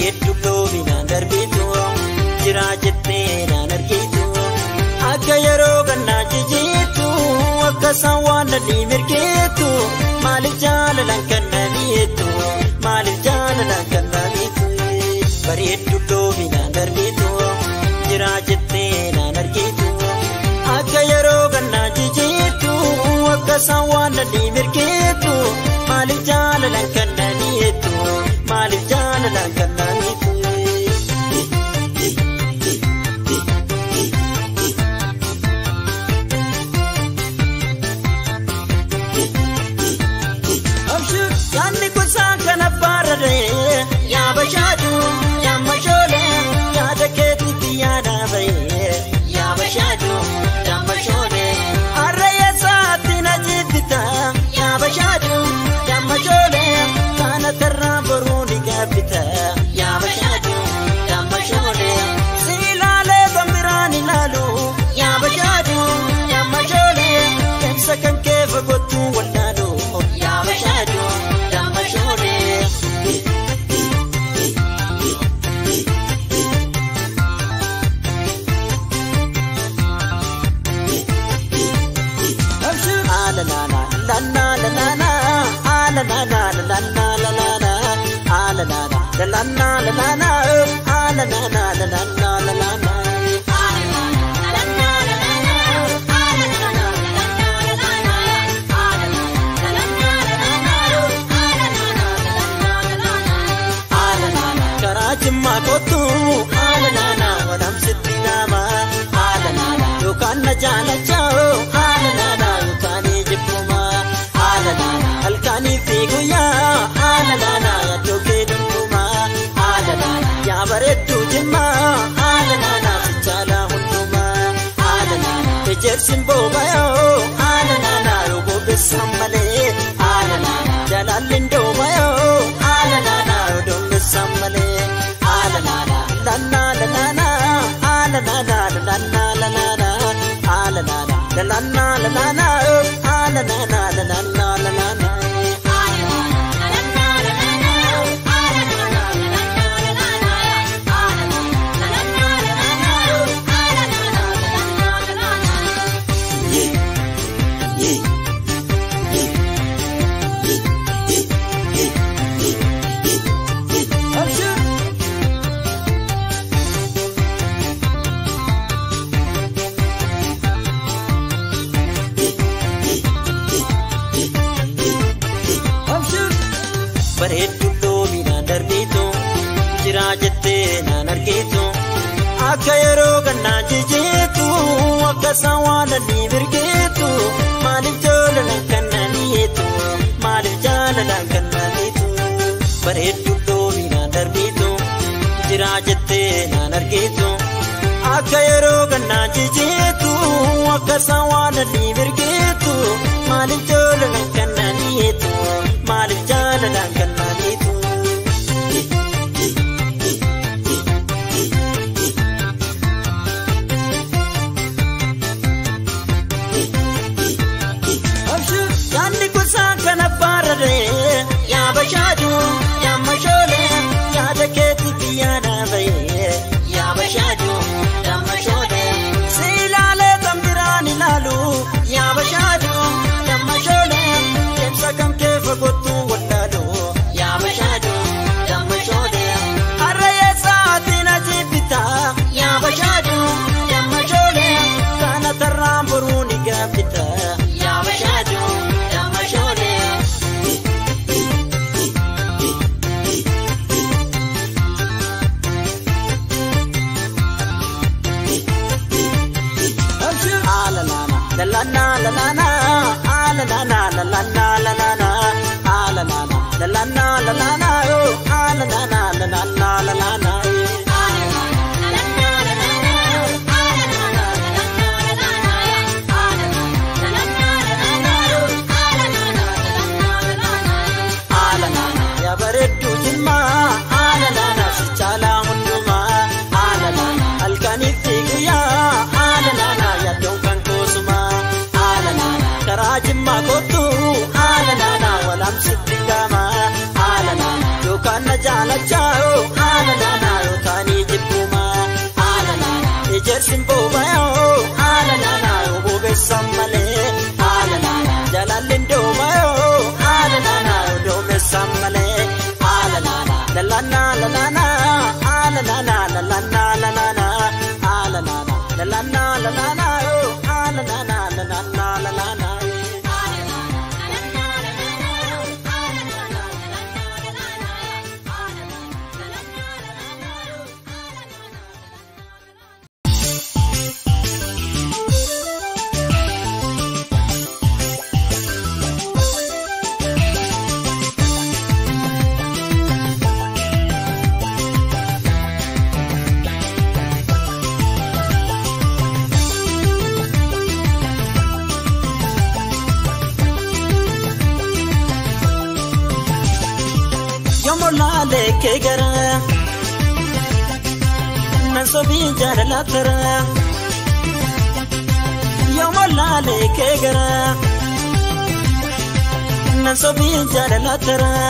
bareeddu loominaan darbitu jiraa jettee naan argitu akka yeroo gannaa jijiitu akka isaan waan nadhii mirgeetu maaliif jaalalaan kan namiitu maaliif jaalalaan kan namiitu bareeddu loominaan darbitu jiraa jettee naan argitu akka yeroo gannaa jijiitu akka isaan waan nadhii mirgeetu maaliif jaalalaan kan namiitu maaliif jaalalaan kan namiitu. Yaanni kutaa kana baararee yaa bashaadu yaa mashoolee yaada keetiitti yaada bahee yaa bashaadu yaa mashoolee harree saatti na jibbita yaa bashaadu yaa mashoolee kana tarraa boruu ni gaabbita yaa bashaadu yaa mashoolee si ilaalee kan biraan ilaalu yaa bashaadu yaa mashoolee ibsa kan kee fagootu wallaalu yaa bashaadu yaa mashoolee. karaa jimmaa kootu haala naanaa wadamsitti nama haala naanaa yookaan na jaalachaa haala naanaa yookaan jibbuma haala naanaa halkanii fi guyyaa haala naanaa yaadoo kee dhundhuma haala naanaa yaa bareedduu jimmaa haala naanaa fichaala hunduma haala naanaa ejersin boobayoo haala naanaa yoo bobeessan malee haala naanaa jalaalleen doobayoo haala naanaa yoo doomessan malee haala naanaa lannaa lanaanaa haala naanaa lannaa lanaanaa haala naanaa lannaa lanaanaa haala naanaa lannaa lanaanaa. bareeddu loominaan darbitu jiraa jettee naan argitu akka yeroo gannaa jijiitu akka isaan waan nadhii mirgeetu maaliif jaalalaan kan namiitu maaliif jaalalaan kan namiitu bareeddu loominaan darbitu jiraa jettee naan argitu akka yeroo gannaa jijiitu akka isaan waan nadhii mirgeetu maaliif jaalalaan kan namiitu maaliif jaalalaan kan namiitu. Yaanni kutaa kana baararee yaa bashaadu yaa mashoolee yaada keetiitti yaada bahee yaa bashaadu yaa mashoolee si ilaalee kan biraan ilaalu yaa bashaadu yaa mashoolee ibsa kan kee fagootu wallaalu yaa bashaadu yaa mashoolee harree saatti na jibbita yaa bashaadu yaa mashoolee kana tarraan boruu ni gaabbita yaa bashaadu yaa mashoolee. la la la la la la la la ah la la la la la la la la la ah la la la la la la la la oh ah la la la la la la la la la ah la la la ya bareeddu jimma ah la la la fichaala hunduma ah la la la halkaniif fi guyyaa ah la la la yaaddoon kan koosuma ah la la la karaa jimmaa kootu ah la la la walaamsitti gama ah la la la yookaan na jaalachaa ah la la yommuu laalee kee garaa nan sobii jaalala taraa yommuu laalee kee garaa nan sobii jaalala taraa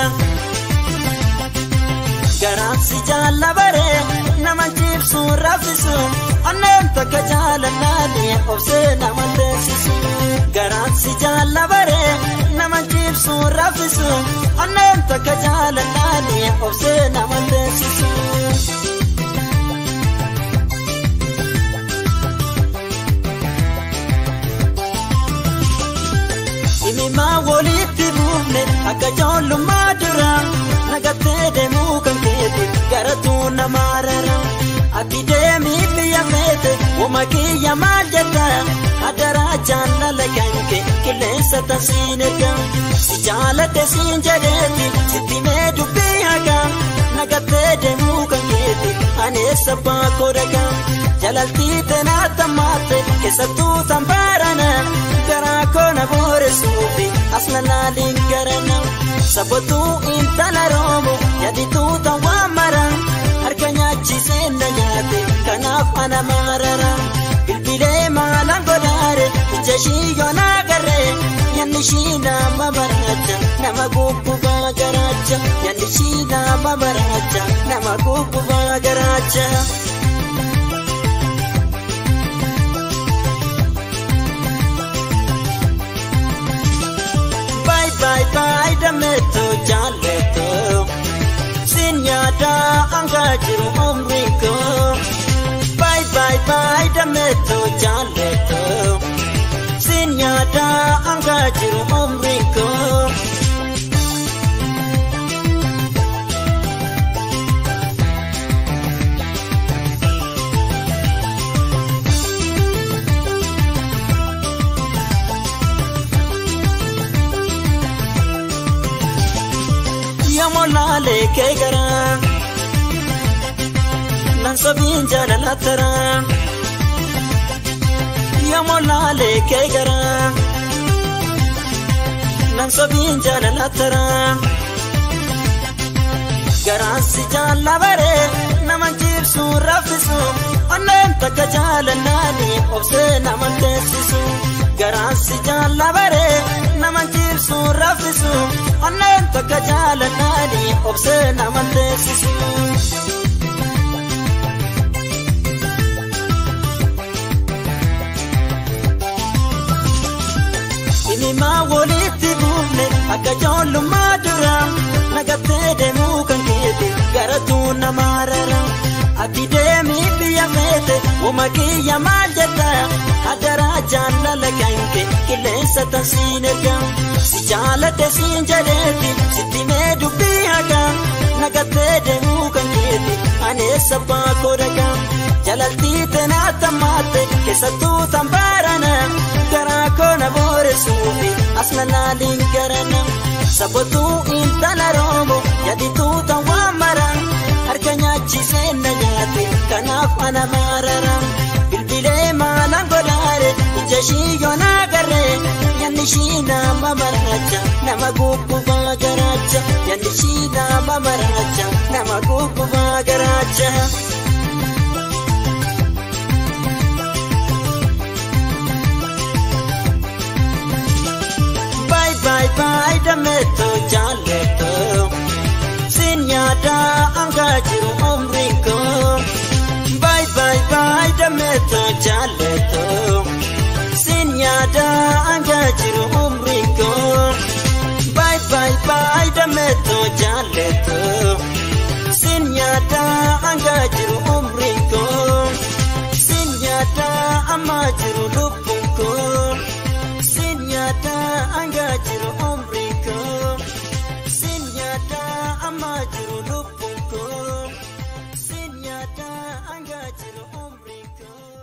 garaansi jaalla baree nama jibsu raffisu onneen takka jaalalaani obsee nama teessisu garaansi jaalla baree nama jibsu raffisu onneen takka jaalalaani obsee nama teessisu. Imimaa walitti buufne akka ijoollummaa dura nagattee deemuu kan keeti garatuu namaa rara. Ati deemii biyya feete wama kiyya maal jedha adaraa jaalala kanke qilleensa tansiin erga. Si jaalate siin jedheeti sitti mee dubbii haga nagattee deemuu kan keeti aneessa baakoo dhaga. Jalaltii teenaa tammaatte keessattuu tambaarana garaa koona booresuufi asna laaliin garana. Sabatuu intala roomu yadituu tawwaa mara harka nyaachisee na nyaate kanaaf ana marara. Bilbilee maalaan godaare ija ishii yoonaa garree nyaanni ishii nama baraacha nama gubbaa garaacha nyaanni ishii nama baraacha nama gubbaa garaacha. Bye bye bye dameeto jaalleto sin yaada anga jiru umrii koo. Bye bye bye dameeto jaalleto sin yaada anga jiru umrii koo. yommuu laalee kee garaa nan sobiin jaalala taraa yommuu laalee kee garaa nan sobiin jaalala taraa garaansi jaalla baree nama jibsu raffisu onneen takka jaalalaani obsee nama teessisu garaansi jaalla baree nama jibsu raffisu onneen takka jaalalaani obsee nama teessisu. Imimaa walitti buufne akka ijoollummaa dura nagattee deemuu kan keete garatuu namaa rara. Ati deemii biyya feete wama kiyya maal jedha adaraa jaalala kanke qilleensa tansiin erga. Si jaalate siin jedheeti sitti mee dubbii haga nagattee deemuu kan keete aneessa baakoo dhaga. Jalaltii teenaa tammaatte keessattuu tambaarana garaa koona booresuufi asna laaliin garana. Sabatuu intala roomu yadituu tawwaa mara harka nyaachisee na nyaate kanaaf ana marara. Bilbilee maalaan godaare ija ishii yoonaa garree nyaanni ishii nama maraacha nama gubbaa garaacha nyaanni ishii nama maraacha nama gubbaa garaacha. Bye bye bye dameeto jaalleto sin yaada anga jiru umrii koo. Bye bye bye dameeto jaalleto sin yaada anga jiru umrii koo. Bye bye bye dameeto jaalleto sin yaada anga jiru umrii koo. Sin yaada amma jiru lubbuun koo. Sin yaada anga jiru umrii koo. Sin yaada amma jiru lubbuun koo. Sin yaada anga jiru umrii koo.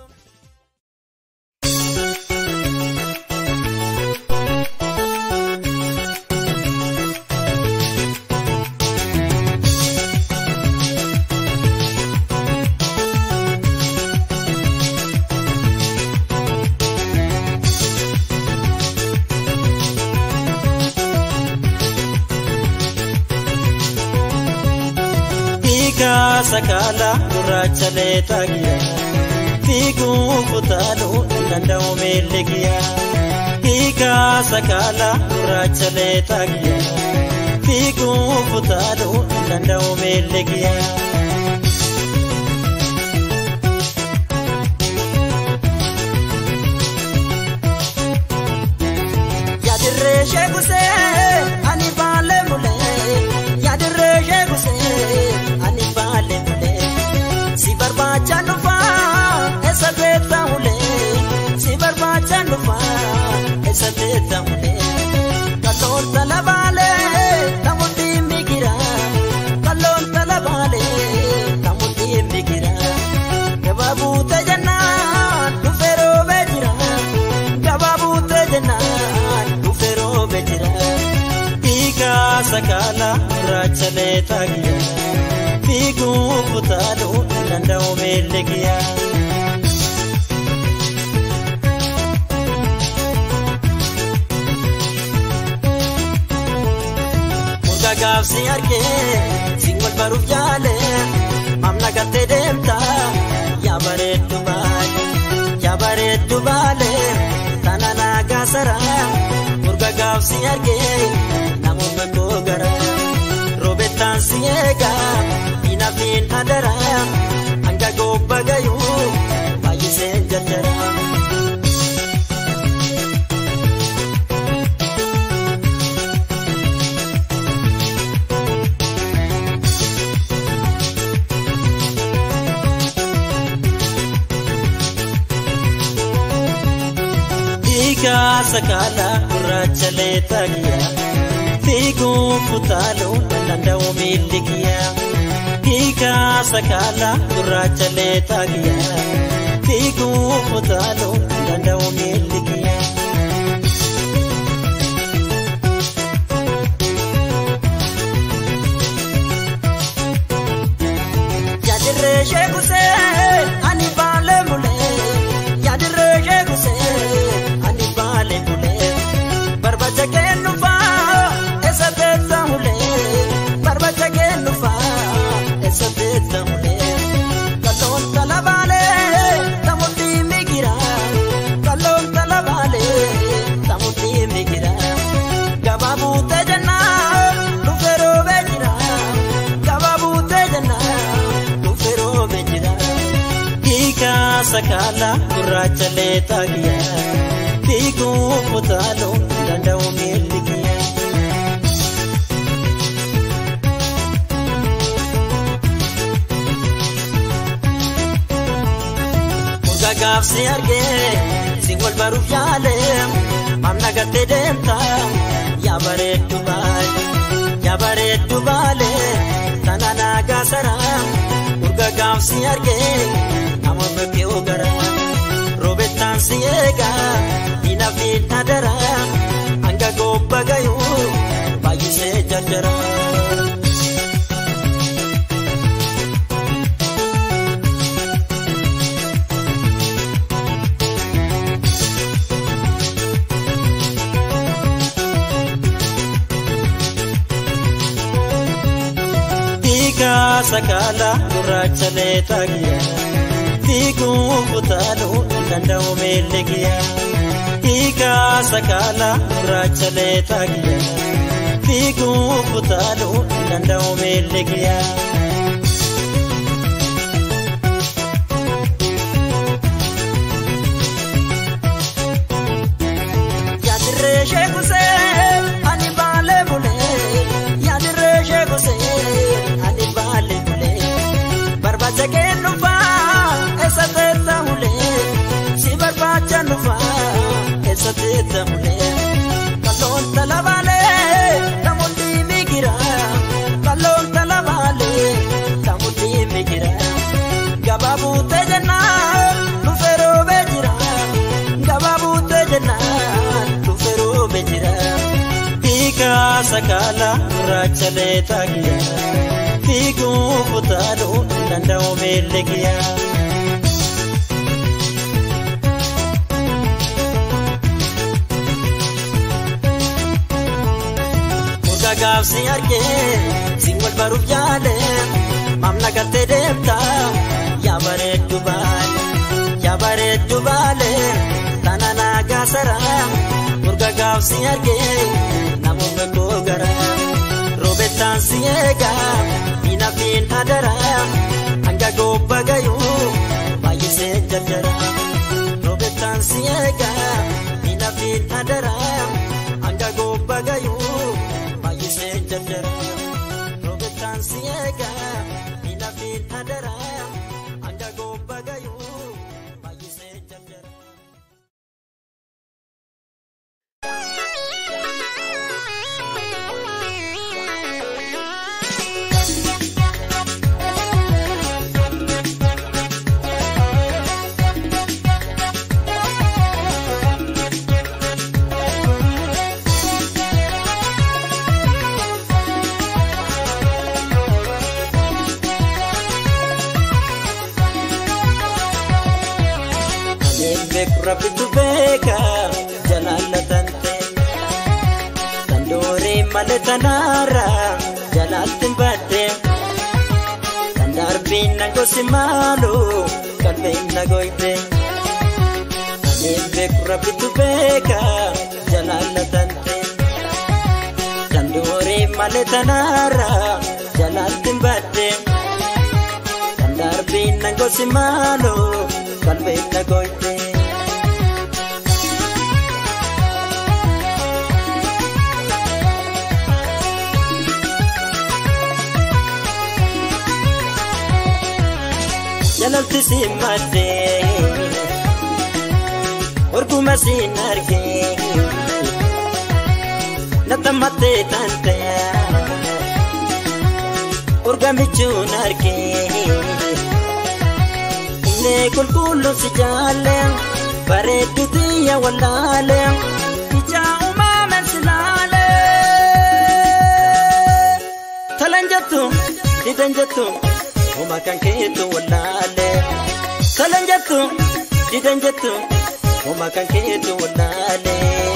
sakaala gurraacha leexagiya fiiguu kutaaluu hin danda'u miilli kiyya. Hiikaa sakaala gurraacha leexagiya fiiguu kutaaluu hin danda'u miilli kiyya. Yaadirree sheekusee ani baalee mulee yaadirree sheekusee ani baalee mulee si barbaacha dhufaa eessa beekta mulee si barbaacha dhufaa eessa beekta mulee kalloon tala baalee namoonni migira kalloon tala baalee namoonni migira gabaabuu tajannaan dhufee roobee jira gabaabuu tajannaan dhufee roobee jira. Hiikaa sakaala gurraacha leexagiya fiiguu kutaaluu hin danda'u miilli kiyya. Murga gaafsi argee siin wal baruuf yaale mamna gattee deemta yaa bareeddu baale yaa bareeddu baale tana naagaa sara murga gaafsi argee namuma koo gara roobettaan si eega inafiin adara hanga gobba gayuu baay'iseen jaddara. Hiikaa sakaala gurraacha leexagiya fiiguu kutaaluu hin danda'u miilli kiyya. Hiikaa sakaala gurraacha leexagiya fiiguu kutaaluu hin danda'u miilli kiyya. Yaadirree sheekusee ani baalee mulee yaadirree sheekusee ani baalee mulee barbaacha kennufaa eessa beekta mulee barbaacha kennufaa eessa beekta mulee kalloon tala baalee tamutti migira kalloon tala baalee tamutti migira gabaabuu tajannaa dhufee roobee jira gabaabuu tajannaa dhufee roobee jira. Hiikaa sakaala gurraacha leexagiya fiiguu kutaaluu hin danda'u miilli kiyya. Murga gaafsi argee siin wal baruuf yaale mamna gattee deemta yaa bareeddu baale yaa bareeddu baale tana naagaa sara murga gaafsi argee namoota kee gara roobettaan si eega inafiin adara hanga gobba gayuu baay'isee jaddara. Hiikaa sakaala gurraacha leexagiya fiiguu kutaaluu hin danda'u miilli kiyya. Hiikaa sakaala gurraacha leexagiya fiiguu kutaaluu hin danda'u miilli kiyya. Yaadirree sheekusee ani baalee mulee yaadirree sheekusee ani baalee mulee barbaacha kennufaa eessa teessa mulee si barbaacha nufaa eessa teessa mulee kalloon tala baalee namoonni migira kalloon tala baalee namoonni migira gabaabuu tajannaa dhufee roobee jira gabaabuu tajannaa dhufee roobee jira. Hiikaa sakaala gurraacha leexagiya fiiguu kutaaluu hin danda'u miilli kiyya. gaafsi argee siin wal baruuf yaale mamna garagaltee deemta yaa bareeddu baale yaa bareeddu baale tana naagaa sara urga gaafsi argee namoota koo gara roobettaan si eega diina fiin adara hanga gobba gayuu baay'isee jaddara roobettaan si eega diina fiin adara hanga gobba gayuu baay'isee jaddara roobettaan si eega diina fiin adara hanga gobba gayuu baay'isee jaddara. beeku rabbitu beeka jalaallatante tandooree malee tanaara jalaaltin badde kan darbiin na gosi maalu qalbiin na goyte kanneen beeku rabbitu beeka jalaallatante tandooree malee tanaara jalaaltin badde kan darbiin na gosi maalu qalbiin na goyte. jalalti si maddee orguma siin argee natammattee tante orgamichuun argee inni qulqulluun si jaalle bareeddu xiyya wallaale ija uumamen si laale talan jettu didan jettu Oma kan keetu wallaale kalan jettu didan jettu Oma kan keetu wallaale.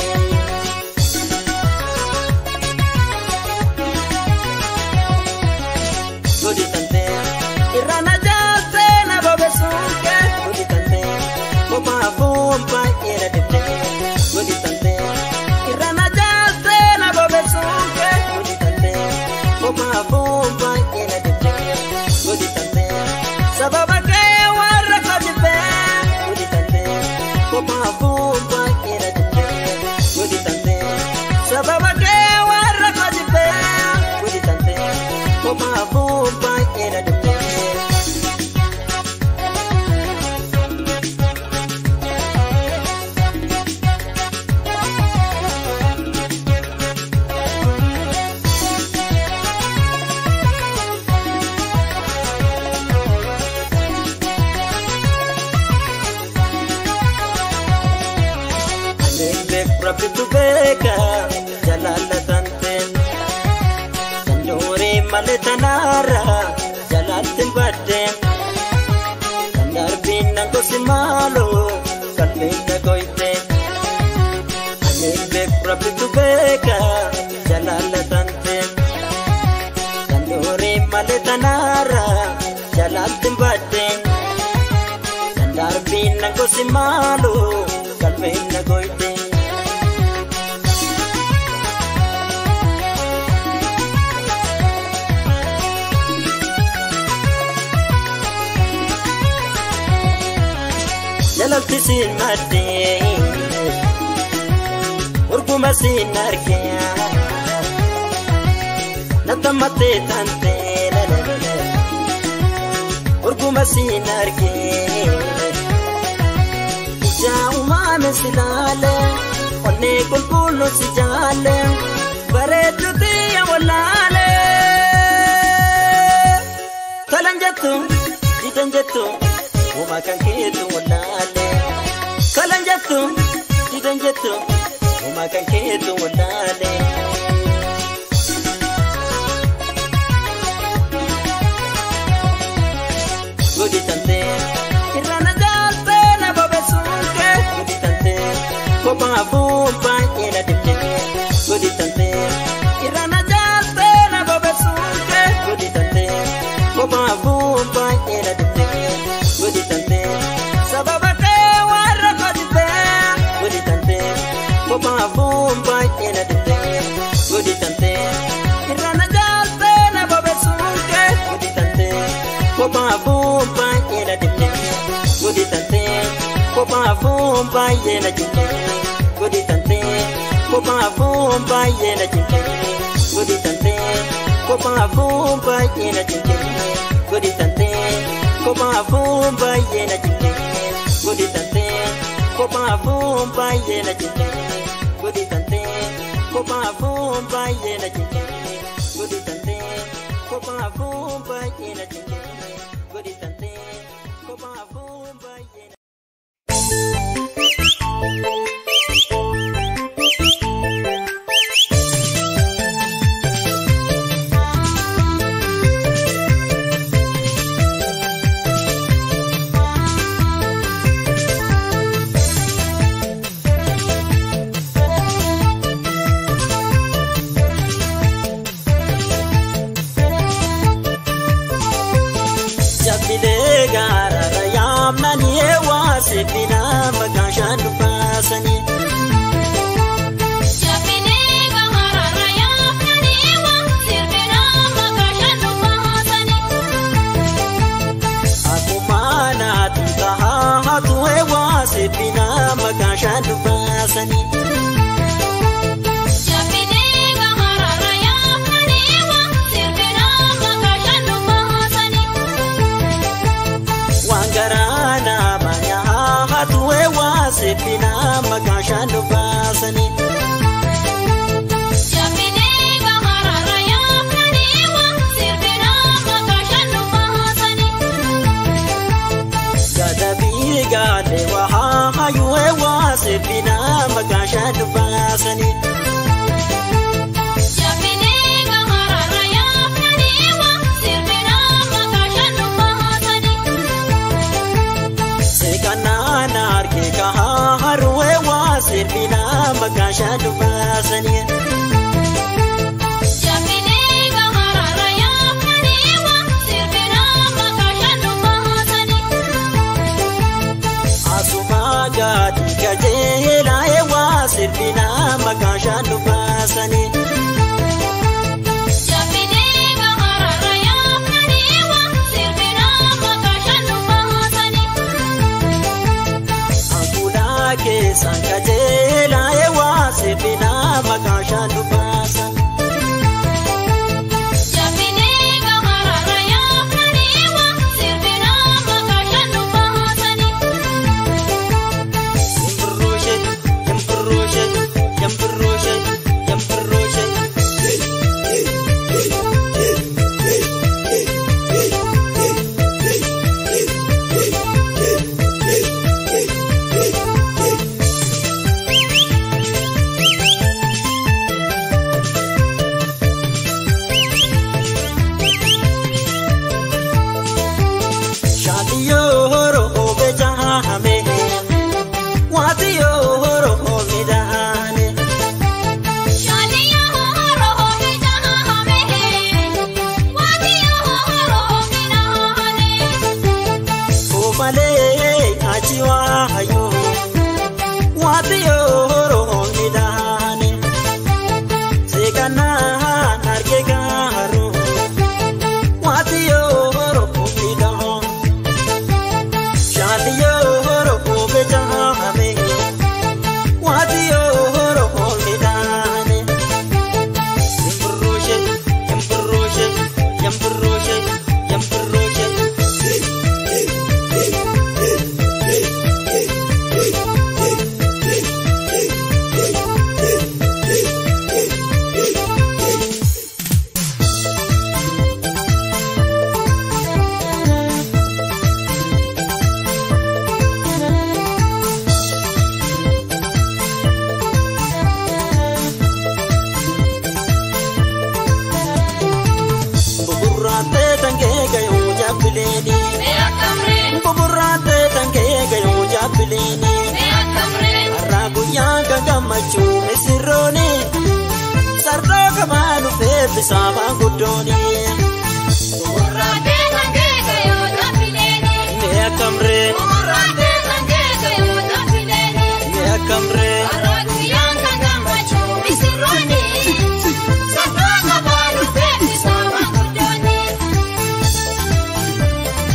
Godi tante irrana jaalte na bobesuuke godi tante boba bomba era dete godi tante irrana jaalte na bobesuuke godi tante boba bomba era dete godi tante sababa kee warra kajibe godi tante boba bomba era dete godi tante sababa kee warra kajibe godi tante boba bomba era dete. Anembe rabbitu beeka jalaallatanteen Sandooree malee tanaara jalaaltiin baddeen Kan darbiin na gosi maaloo qalbiin na goyteen Anembe rabbitu beeka jalaallatanteen Sandooree malee tanaara jalaaltiin baddeen Kan darbiin na gosi maaloo qalbiin na goyteen jalatti siin maddee urguma siin argee natammattee tantee urguma siin argee ija uumame si laale onnee qulqulluun si jaalle bareeddu xiyya wallaale tolan jettu didan jettu Uma kan keetu wallaale kalan jettu didan jettu uma kan keetu wallaale. Gudi tante irrana jaalte na bobesuuke gudi tante kophaa fuumpaa ina dibde gudi tante irrana jaalte na bobesuuke gudi tante kophaa fuumpaa. kophaafuu baay'ee na dinne godi tantee kophaafuu baay'ee na dinne godi tantee kophaafuu baay'ee na dinne godi tantee kophaafuu baay'ee na dinne godi tantee kophaafuu baay'ee na dinne godi tantee kophaafuu baay'ee na dinne godi tantee kophaafuu baay'ee na dinne godi tantee kophaafuu baay'ee na dinne godi tantee kophaafuu baay'ee na Jabbilee gaarara yaamnanii eewwaa sebbina maqaan shaan dhufaasanii. Akkuma naatu tahaa hatu eewwaa sebbina maqaan shaan dhufaasanii. Waan garaa nama nyaa hatu eewwaa sebbina maqaan shaan dhufaasanii. Gadabii gaadhee waa hayyuu eewwaa sebbina maqaan shaan dhufaasanii. Seekanaan argee kahaa harwee waa sebbina maqaan shaan dhufaasanii. Asuma gaadhi gajeelaa eewwaa sebbina maqaan shaan dhufaasanii. Ankuulaa keessaan gajeelaa eewwaa sebbina maqaan shaan dhufaasan. Yambirrooshe, yambirrooshe, yambirrooshe, yambirrooshe. Shaadiyoo horo obe jahame, waatiyoo horo obe dahane. Koomalee achi waa hayyoo, waatiyoo horo obe dahane. Seekanaan argee gaaroo, waatiyoo horo obe dahane. Shaadiyoo horo obe jahame, waatiyoo horo obe dahane. Yambirrooshe, yambirrooshe, yambirrooshe, yambirrooshe. Buburraatee tangee gayuu jabbileeni. Buburraatee tangee gayuu jabbileeni. Har'aa guyyaa kan gammachuu misirrooni. Sardoo kamaa dhufee bisaabaa guddooni. Mee akkamree mee akkamree Thank you.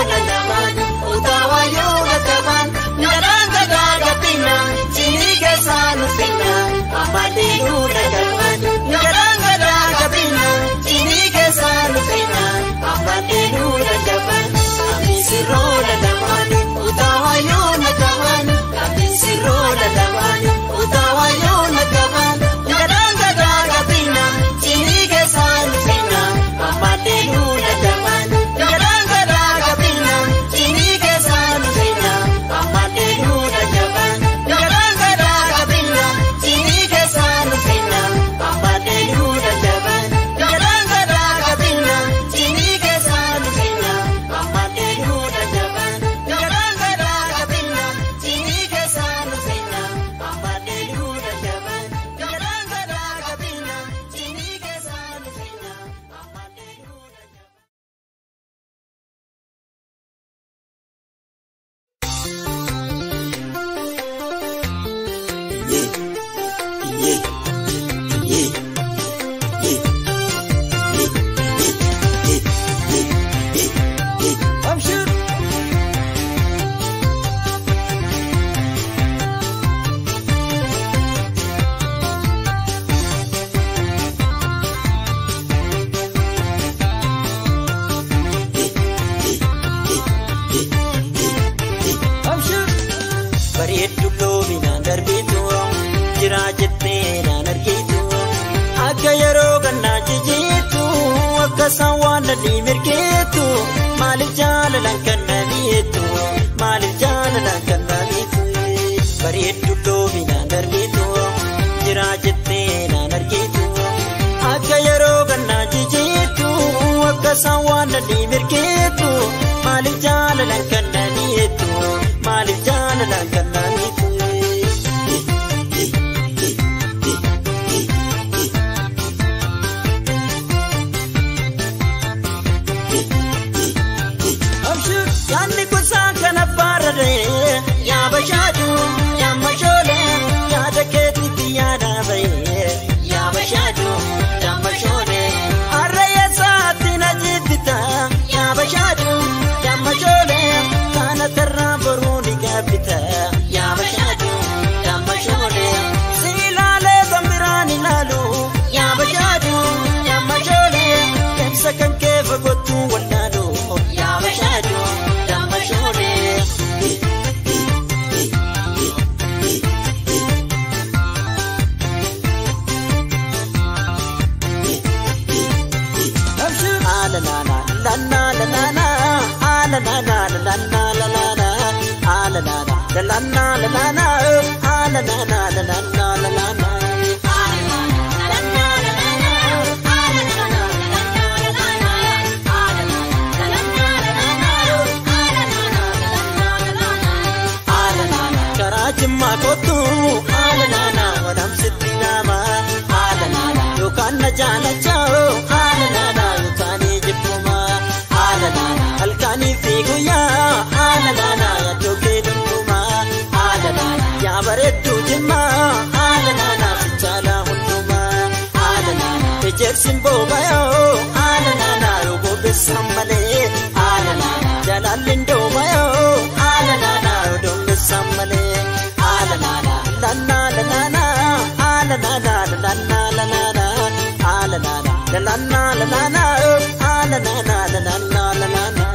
lalaban utawa yoo lakaban gadaan gadaa gabina jinii keessaa nufina amaleenu lakaban gadaan gadaa gabina jinii keessaa nufina amaleenu lakaban abisiroo lalaban utawa yoo lakaban abisiroo lalaban utawa yoo lakaban gadaan gadaa gabina jinii keessaa nufina amaleenu lakaban gadaan gadaa gabina jinii keessaa nufina amaleenu lakaban gadaan gadaa gabina jinii keessaa nufina amaleenu lakaban gadaan gadaa gabina jinii keessaa nufina amaleenu lakaban gadaan gadaa gabina jinii keessaa nufina amaleenu lakaban gadaan gadaa gabina jinii keessaa nufina amaleenu lakaban. bareeddu loominaan darbitu jira jettee naan argitu akka yeroo gannaa jijiitu akka isaan waan nadhii mirgeetu maaliif jaalalaan kan namiitu maaliif jaalalaan kan namiitu bareeddu loominaan darbitu jira jettee naan argitu akka yeroo gannaa jijiitu akka isaan waan nadhii mirgeetu maaliif jaalalaan kan namiitu maaliif jaalalaan kan namiitu. Yaanni kutaa kana baararee yaa bashaadu yaa mashoole yaada keetitti yaada bahee yaa bashaadu yaa mashoole harree saatti na jibbita yaa bashaadu yaa mashoole kana tarraa boruu ni gaabbita yaa bashaadu yaa mashoole si ilaalee bambiraan ilaalu yaa bashaadu yaa mashoole ibsa kan kee fagootu wallaalu yaa bashaadu yaa mashoole. karaa jimmaa kootu haala naanaa wadamsitti nama haala naanaa yookaan na jaalachaa haala naanaa yookaan jibbuma haala naanaa halkanii fi guyyaa haala naanaa yaaddoogee dhundhuma haala naanaa yaa bareedduu jimmaa haala naanaa fichaalaa hundumaa haala naanaa ejersin boobayoo haala naanaa yoo bobeessan malee haala naanaa jalaalleen doomayoo haala naanaa yoo doomessan malee haala naanaa lannaa lanaanaa haala naanaa lannaa lanaanaa haala naanaa lannaa lanaanaa haala naanaa lannaa lanaanaa.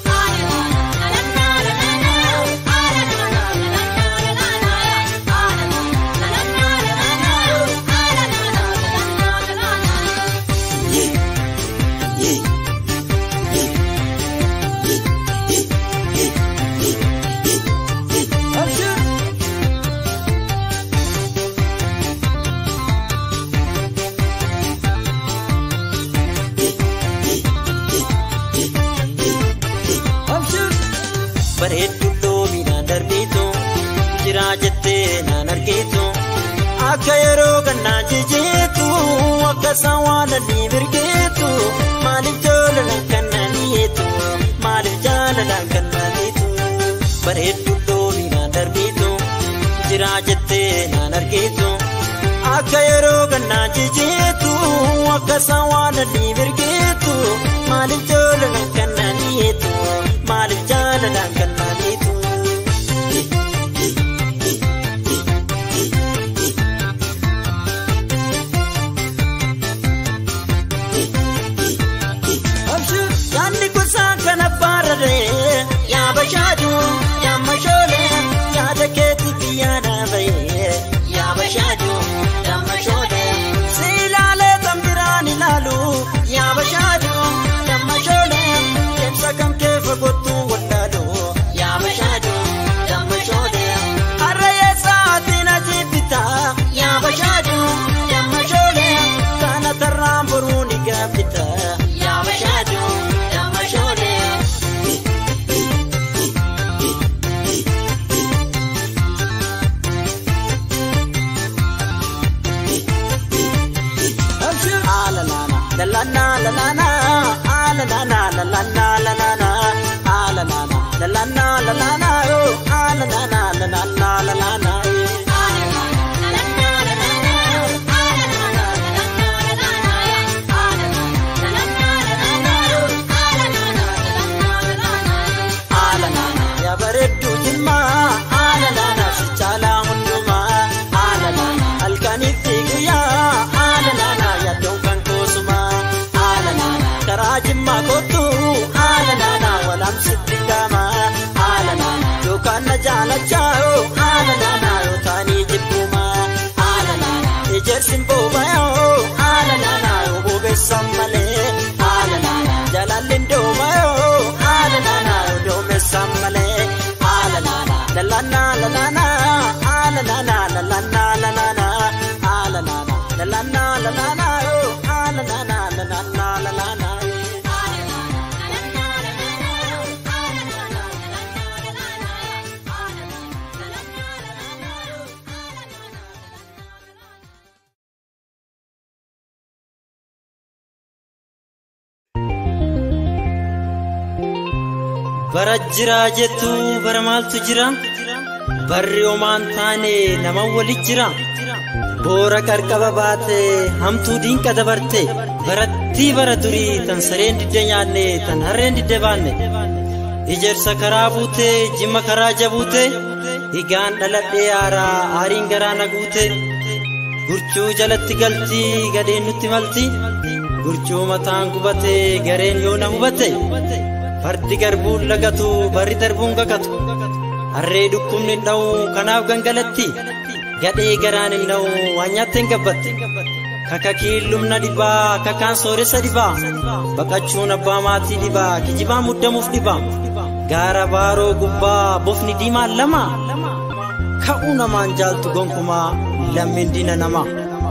bareeddu loominaan darbitu jira jettee naan argitu akka yeroo gannaa jijiitu akka isaan waan adii mirgeetu maaliif jaalalaan kan naniitu maaliif jaalalaan kan naniitu bareeddu loominaan darbitu jira jettee naan argitu akka yeroo gannaa jijiitu akka isaan waan adii mirgeetu maaliif jaalalaan kan naniitu maaliif jaalalaan kan maaliitu. Yaanni gosaa kana baararee yaa bashaadu yaa mashoolee yaada keetiif yaada bahee yaa bashaadu yaa mashoolee si ilaalee kan biraan ilaalu yaa bashaadu yaa mashoolee deemsa kan kee fagootu wallaalu yaa bashaadu yaa mashoolee harree sa'aatiin ajii bitaa yaa bashaadu yaa mashoolee kana tarraan boruu ni gaafita yaa bashaadu yaa mashoolee. Yaa bareedduu jimmaa haala naana si caalaa hundumaa haala naana halkaniif fi guyyaa haala naana yaaddoon kan koosumaa haala naana karaa jimmaa kootu haala naana walaamsitti gaama haala naana yookaan na jaalachaa haala naana yookaan jibbumaa haala naana ejersin boobayoo haala naana yoo boobeessan malee haala naana jalaalleen doomayoo haala naana yoo doomeessan malee haala naana lalana lalana haala naana lalana lalana haala naana lalana lalana yoo haala naana lalana lalana. bara jiraa jettu bara maaltu jira barri homaan taane nama walit jira boora qarqaba baate hamtuu diinqa dabarte barattii bara durii tan sareen didde nyaanne tan harreen didde baanne ijarsa karaa buute jimma karaa jabuute higaan dhaladhee aaraa aariin garaa na guute gurchuu jalatti galtii gadheen nutti malti gurchuu mataan gubate gareen yoo na hubate fardi garbuun lagatu barri darbuun kakatu harree dhukkubni hin dha'u kanaaf gangalatti gadhee garaan hin dha'u waan nyaatte hin gabbatte kakakiin lumna dhibaa kakaan sooressa dhibaa baqachuun abbaa maatii dhibaa kijibaa muddamuuf dhibaa gaara baaroo gubbaa bofni diimaan lama ka'uu namaan jaaltu gonkumaa lammiin diina namaa.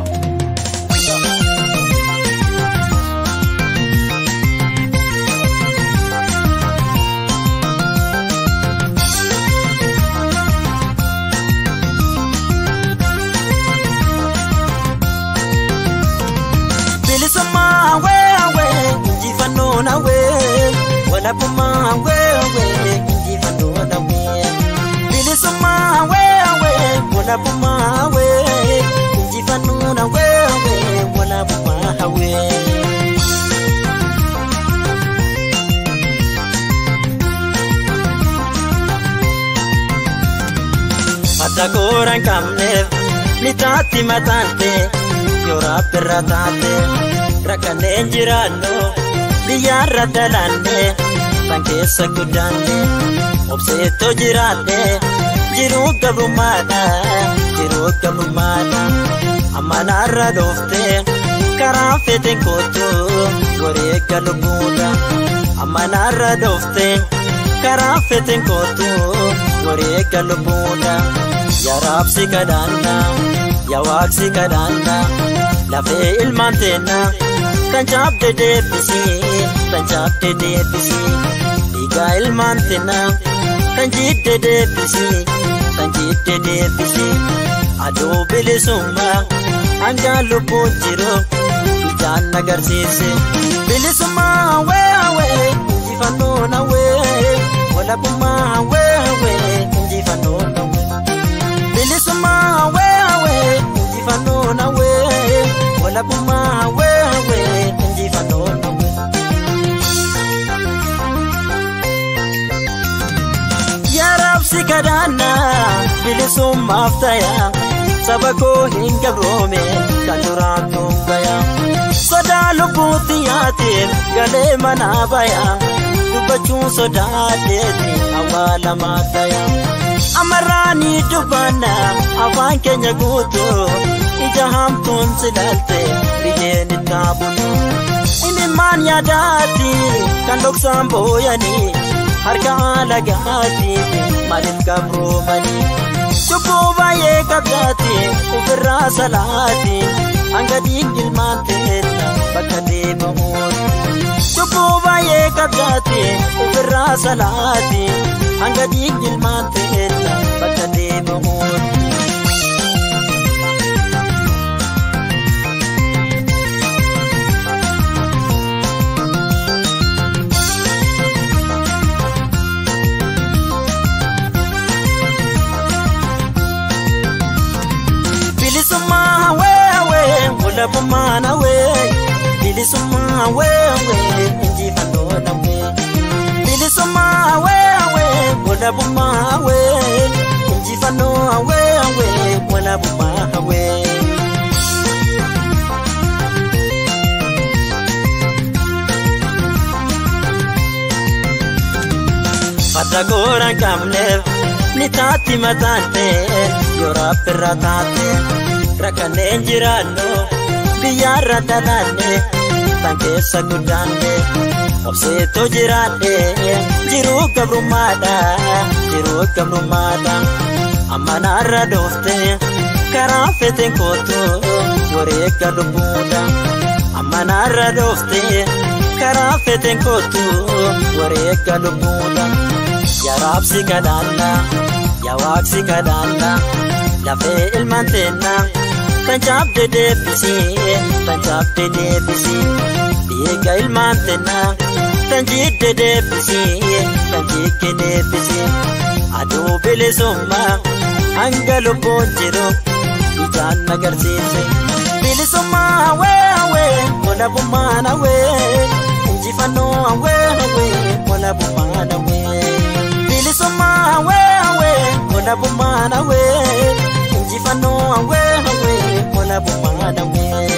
bilisummaa weewee injifannoo nawee walabummaa weewee injifannoo nawee bilisummaa weewee walabummaa wee injifannoo nawee walabummaa hawee. Mata kooraan qabneef ni taatti mataante yoo rabbirra taate rakkanneen jiraannu biyyaarra dalaanne san keessa guddaanne obseettoo jiraanne jiruu gabrummaadha jiruu gabrummaadha amma naarra dhoofte karaa fete kootu wareegga lubbuudha amma naarra dhoofte karaa fete kootu wareegga lubbuudha yaa raabsi kadhaanna yaa waaqsi kadhaanna lafee ilmaan teenna kan caabde deebisi kan caabde deebisi dhiigaa ilmaan teenna kan jiidde deebisi kan jiidde deebisi aduu bilisummaa hangaan lubbuun jiru ijaan agarsiise bilisummaa weewee injifannoo nawee walabummaa weewee injifannoo nawee bilisummaa weewee injifannoo nawee walabummaa weewee injifannoo nawee. si kadhanna bilisummaaf taya saba koo hin gabroome kan duraan tuungaya sodaa lubbuutti yaatiin galee manaa baya dubbachuun sodaadheeti awwaalamaa taya amarraanii dubbanna afaan keenya guutuu ija hamtuun silaalte biyyeen ittaa bulu imimmaan yaadaati kan dhoksaan booyanii harka alagaati maaliif gabroomanii cubbuu baay'ee qabdaati ofirraa salaati hanga dhiigilmaan ta'eetta bakka deemamuuti cubbuu baay'ee qabdaati ofirraa salaati hanga dhiigilmaan ta'eetta bakka deemamuuti. bilisummaa weewee walabummaa nawee bilisummaa weewee injifannoo nawee bilisummaa weewee walabummaa wee injifannoo weewee walabummaa wee. Farda goora hin qabneef ni taatti mataan ta'e yoo raabbirra taate rakkanneen jiraannu biyyaarra dhalaanne tan keessa guddaanne obseettoo jiraanne jiruu gabrummaadha jiruu gabrummaadha amma naarra dhoofte karaa feteen kootu wareegga lubbuudha amma naarra dhoofte karaa feteen kootu wareegga lubbuudha. yaa raabsi kadhanna yaa waaqsi kadhanna lafee ilmaan teenna tan caabde deebisi tan caabde deebisi dhiiga ilmaan teenna tan jiidde deebisi tan jiigge deebisi aduu bilisummaa hanga lubbuun jiru ijaan agarsiise bilisummaa hawee hawee walabummaa hawee injifannoo hawee hawee walabummaa hawee. bilisummaa hawee hawee walabummaa hawee injifannoo hawee hawee walabummaa hawee.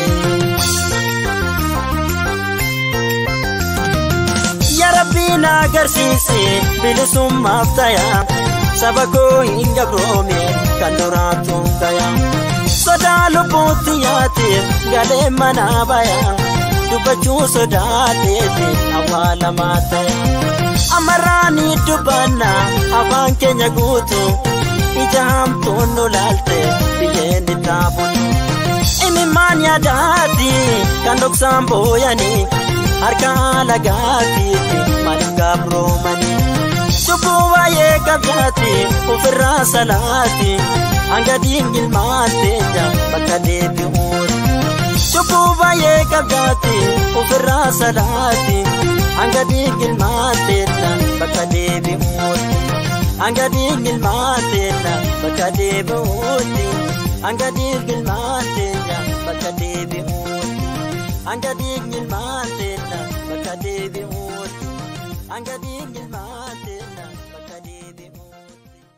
Yaa Rabbii na agarsiisi bilisummaaf taya saba koo hin gabroome kan duraatu gaya. Sodaa lubbuutti yaatiif galee manaa baya dubbachuu sodaadheeti awwaalamaa ta'e. amarraanii dubbanna afaan keenya guutu ija hamtuun nu laalte biyyeen ittaa bulu imimmaan yaadaati kan dhoksaan booyanii harka alagaatiiti maaliif gabroomanii cubbuu baay'ee qabdaati ofirraa salaati hanga dhiigilmaan teenya bakka deebi'uuti cubbuu baay'ee qabdaati ofirraa salaati hanga dhiigilmaan teenya bakka deebi'uuti hanga dhiigilmaan teenya bakka deebi'uuti hanga dhiigilmaan teenya bakka deebi'uuti hanga dhiigilmaan teenya bakka deebi'uuti hanga dhiigilmaan teenya bakka deebi'uuti.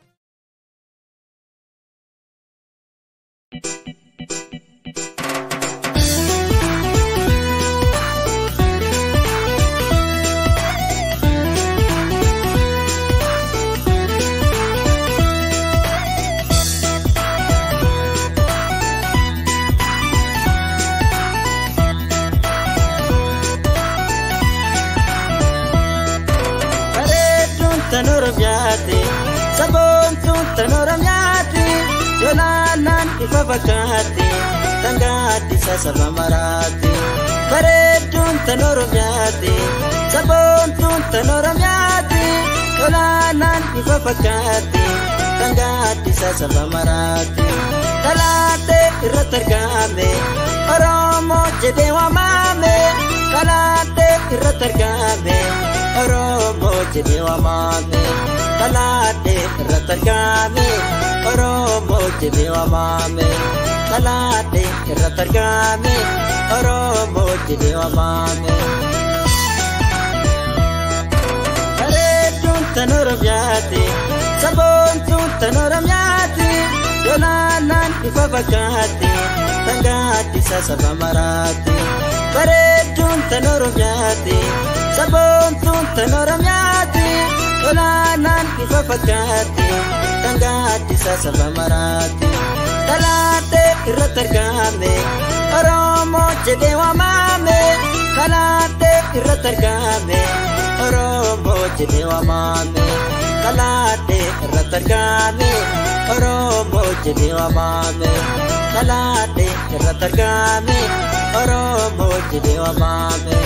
tan oromiyaati saboontuun tan oromiyaati yolaanaan ifa fakkaatti tan gaaddisa saba maraati bareedduun tan oromiyaati saboontuun tan oromiyaati yolaanaan ifa fakkaatti tan gaaddisa saba maraati talaatee irratti argame oromoo jedhee waamame talaatee irratti argame. Oromoo jedhee waamame kalaadhee irratti argame Oromoo jedhee waamame kalaadhee irratti argame Oromoo jedhee waamame. Bareedduun tan Oromiyaati saboontuun tan oromiyaati yolaalaan ifa fakkaatti tan gaaddisa saba maraatti bareedduun tan oromiyaati saboontuun tan oromiyaati yolaalaan ifa fakkaatti tan gaaddisa saba maraatti talaatee irratti argame oromoo jedhee waamame talaatee irratti argame oromoo jedhee waamame talaatee irratti argame oromoo jedhee waamame talaatee irratti argame oromoo jedhee waamame.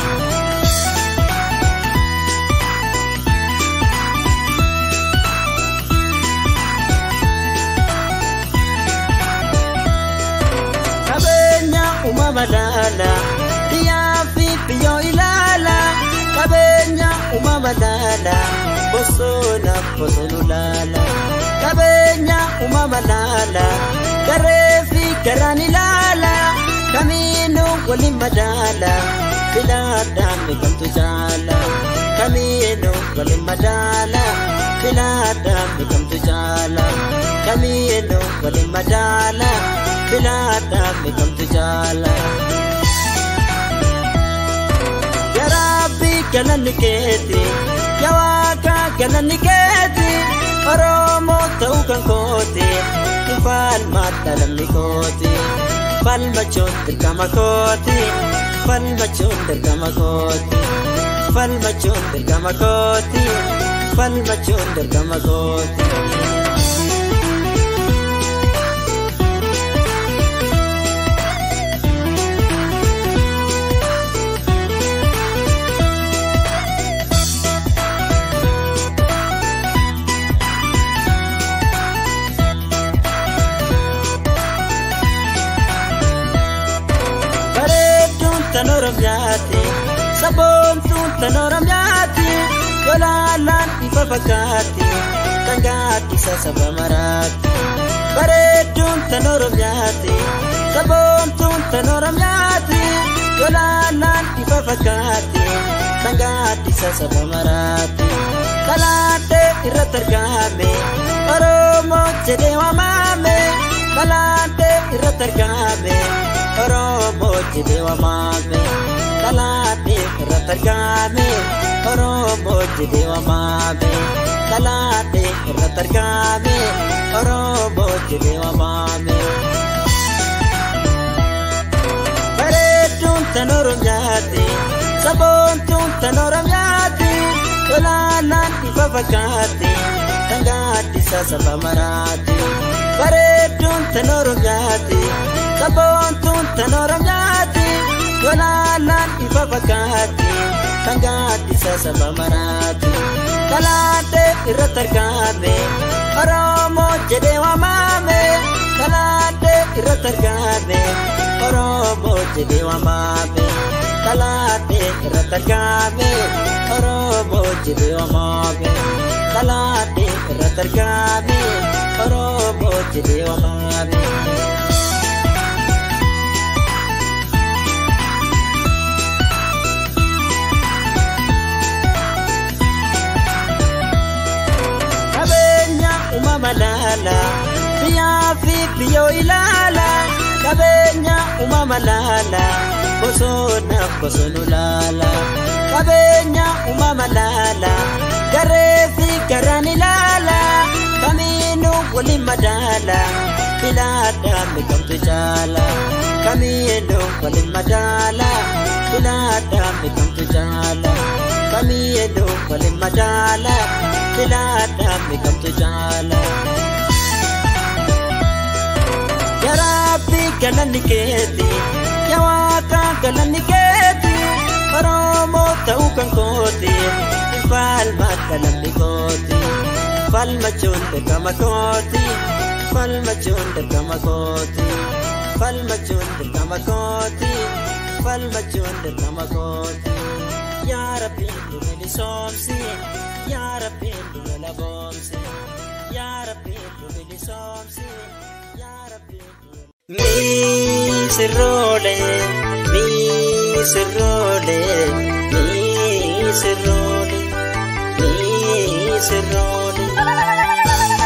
qabeenya uumama laala biyyaa fi biyyoo ilaala qabeenya uumama laala bosona bosonu laala qabeenya uumama laala garee fi garaan ilaala kamiinuu waliin madaala filaadhaan beekamtu jaala kamiinuu waliin madaala filaadhaan beekamtu jaala kamiinuu waliin madaala filaadhaan beekamtu jaala. Yaraabii galanni keeti yawaakaa galanni keeti Oromoo ta'uu kan kooti falmaadha lamni kooti falmachuun dirqama kooti falmachuun dirqama kooti falmachuun dirqama kooti falmachuun dirqama kooti. tan oromiyaati saboontuun tan oromiyaati yolaalaan ifa fakkaatti kan gaaddisa saba maraatti bareedduun tan oromiyaati saboontuun tan oromiyaati yolaalaan ifa fakkaatti kan gaaddisa saba maraatti kalaatee irratti argame oromoo jedhee waamame kalaatee irratti argame. Oromoo jedhee waamame kalaatee irratti argame Oromoo jedhee waamame kalaatee irratti argame Oromoo jedhee waamame. Bareedduun tan oromiyaati saboontuun tan oromiyaati olaalaan ifa fakkaatti kan gaaddisa saba maraatti bareedduun tan oromiyaati. saboontuun tan oromiyaati yolaalaan ifa fakkaatti kan gaaddisa saba maraatti kalaatee irratti argame oromoo jedhee waamame kalaatee irratti argame oromoo jedhee waamame kalaatee irratti argame oromoo jedhee waamame kalaatee irratti argame oromoo jedhee waamame. uumama laala biyyaa fi biyyoo ilaala qabeenya uumama laala bosona bosonu laala qabeenya uumama laala garee fi garaan ilaala kamiinuu waliin madaala filaadhaan beekamtu jaala kamiinuu waliin madaala filaadhaan beekamtu jaala kamiinuu waliin madaala. filaadhaan beekamtu jaala. Yaraabii galanni keeti yawaakaa galanni keeti Oromoo ta'uu kan kooti falmaadha lamni kooti falmachuun dirqama kooti falmachuun dirqama kooti falmachuun dirqama kooti falmachuun dirqama kooti. yaa rabbiin nu bilisoomsi yaa rabbiin nu laboomsi yaa rabbiin nu bilisoomsi yaa rabbiin nu Misirroole, misirroole, misirroole, misirroole.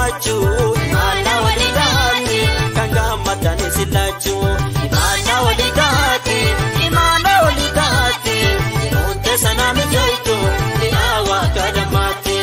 gammachuu imaana walii taate kan gammadanis sillaachuu imaana walii taate imaana walii taate yeroon teessanaa mijoitu mi'aawaa kadhamaate.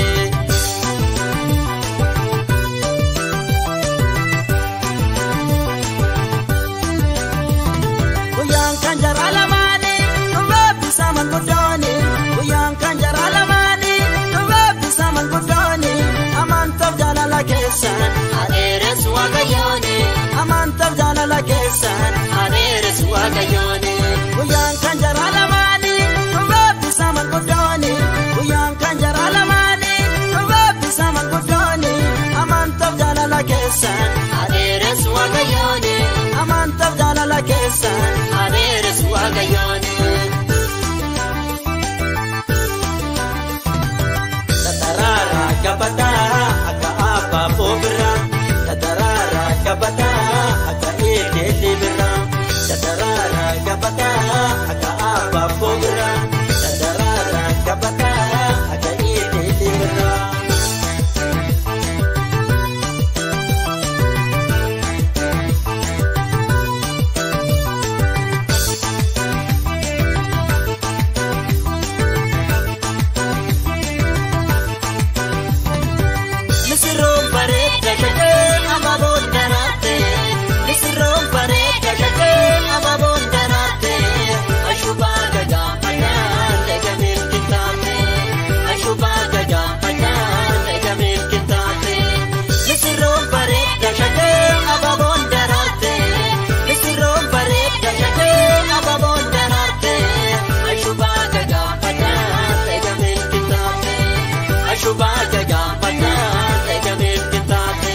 Guyyaan kan jara lamaanii dhufeebbisa manguddooni. Guyyaan kan jara lamaanii dhufeebbisa manguddooni. Amantaaf jaalala keessan adeeres waaqayyooni. Amantaaf jaalala keessan adeeres waaqayyooni. Guyyaan kan jara lamaanii dhufeebbisa manguddooni. Guyyaan kan jara lamaanii dhufeebbisa manguddooni. Amantaaf jaalala keessan adeeres waaqayyooni. Amantaaf jaalala keessan adeeres waaqayyooni. Tataraara gabataa akka abaaboo biraa. Tataraara gabataa akka eelee biraa. Tataraara gabataa akka abaaboo biraa. Tataraara gabataa akka eelee biraa. Misirroon bareedda gadee abaaboon daraate. Misirroon bareedda gadee abaaboon daraate. Ashubaa gadaa madaan eegamee kitaate. Ashubaa gadaa madaan eegamee kitaate. Misirroon bareedda gadee abaaboon daraate. Misirroon bareedda gadee abaaboon daraate. Ashubaa gadaa madaan eegamee kitaate. Ashubaa gadaa madaan eegamee kitaate.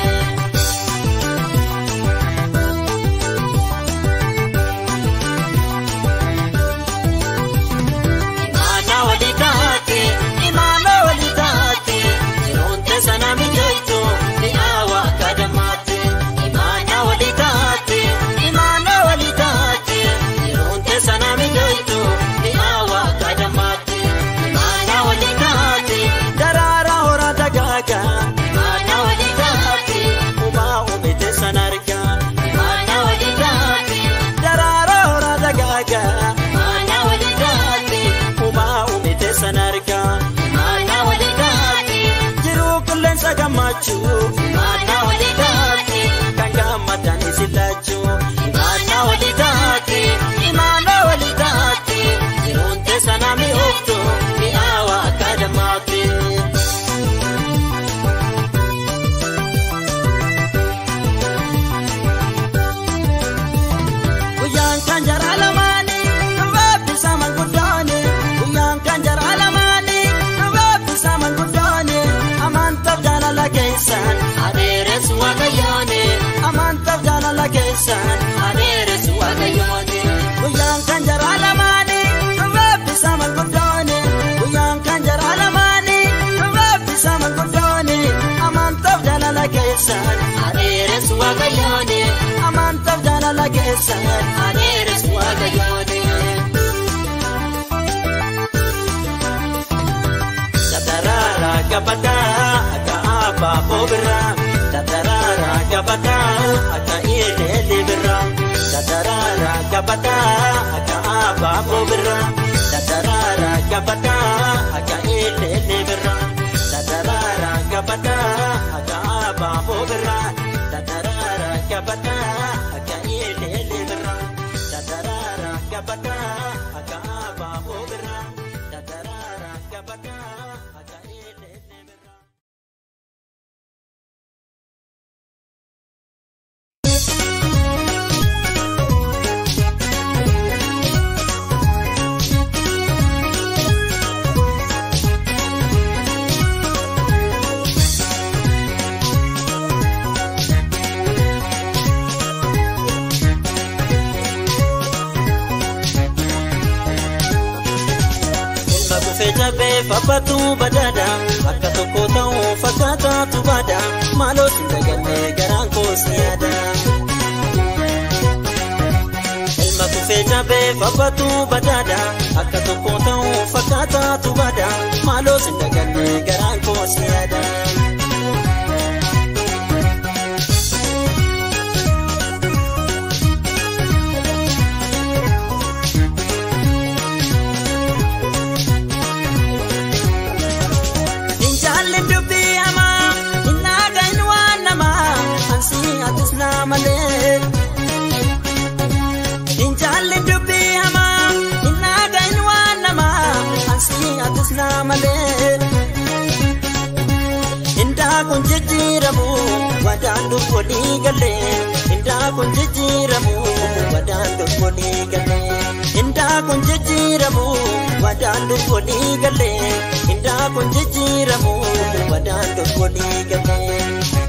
Imaana walii taate, imaana walii taate, yeroon teessana mijoitu mi'aawaa kadhamaate. Imaana walii taate, imaana walii taate, yeroon teessana mijoitu mi'aawaa kadhamaate. Imaana walii taate, daraara hora dagaaga. Imaana walii taate, uumaa uume teessan arga. Imaana walii taate, daraara hora dagaaga. Imaana walii taate, uumaa uume teessan arga. Imaana walii taate, jiruu qilleensa gammachuu. Imaana walii taate, kan gammadanis illaachuu. Imaana walii taate, imaana walii taate, jiruun teessana mi'ooftu mi'aawaa kadhamaate. Guyyaan kan jara lamaanii dhufeebbisa manguddooni. Guyyaan kan jara lamaanii dhufeebbisa manguddooni. Amantaaf jaalala keessan adeeres waaqayyooni. Amantaaf jaalala keessan adeeres waaqayyooni. Guyyaan kan jara lamaanii dhufeebbisa manguddooni. Guyyaan kan jara lamaanii dhufeebbisa manguddooni. Amantaaf jaalala keessan adeeres waaqayyooni. Amantaaf jaalala keessan adeeres waaqayyooni. Tataraara gabataa akka abaaboo biraa. Tataraara gabataa akka eelee biraa. Tataraara gabataa akka abaaboo biraa. Tataraara gabataa akka eelee biraa. Tataraara gabataa akka abaaboo biraa. Tataraara gabataa akka eelee biraa. Tataraara gabataa akka abaaboo biraa. Tataraara gabataa akka eelee biraa. Ilma kufee jabee fabbatu badaadha akka tokko ta'uu fakkaataatu baada maaloo si dagallee garaan koo si yaada. Ilma kufee jabee fabbatu badaadha akka tokko ta'uu fakkaataatu baada maaloo si dagallee garaan koo si yaada. kun jijjiiramu wadaan dubbolii galee indaa kun jijjiiramu wadaan dubbolii galee indaa kun jijjiiramu wadaan dubbolii galee indaa kun jijjiiramu wadaan dubbolii galee.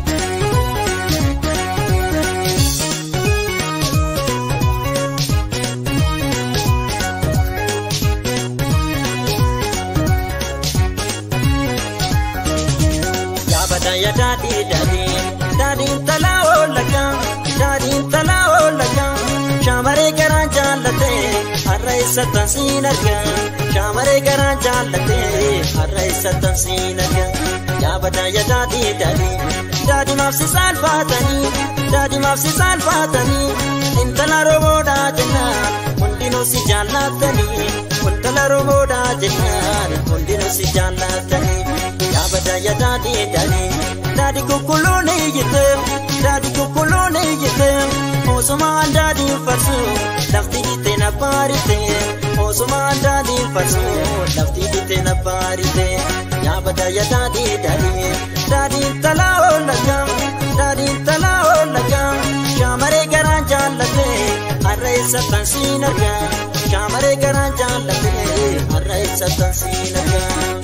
Yaabadaya daadhii daadhii daadhiin talaa oolaga daadhiin talaa oolaga shaamaree garaa jaallatee har'a isa tansiin arga shaamaree garaa jaallatee har'a isa tansiin arga yaabadaya daadhii daadhii daadhii maafsi saalfaatanii daadhii maafsi saalfaatanii intala roboodhaa jennaan hundinuu si jaallatanii intala roboodhaa jennaan hundinuu si jaallatanii. yaabada ya daadhi daadhi daadhi kukkuluun iyyite daadhi kukkuluun iyyite osumaan daadhi farsu lafti dhiite na baarite osumaan daadhi farsu lafti dhiite na baarite yaabada ya daadhi daadhi daadhi talaa oolaga daadhi talaa oolaga shaamaree garaa jaallate har'a isa tansiin arga shaamaree garaa jaallate har'a isa tansiin arga.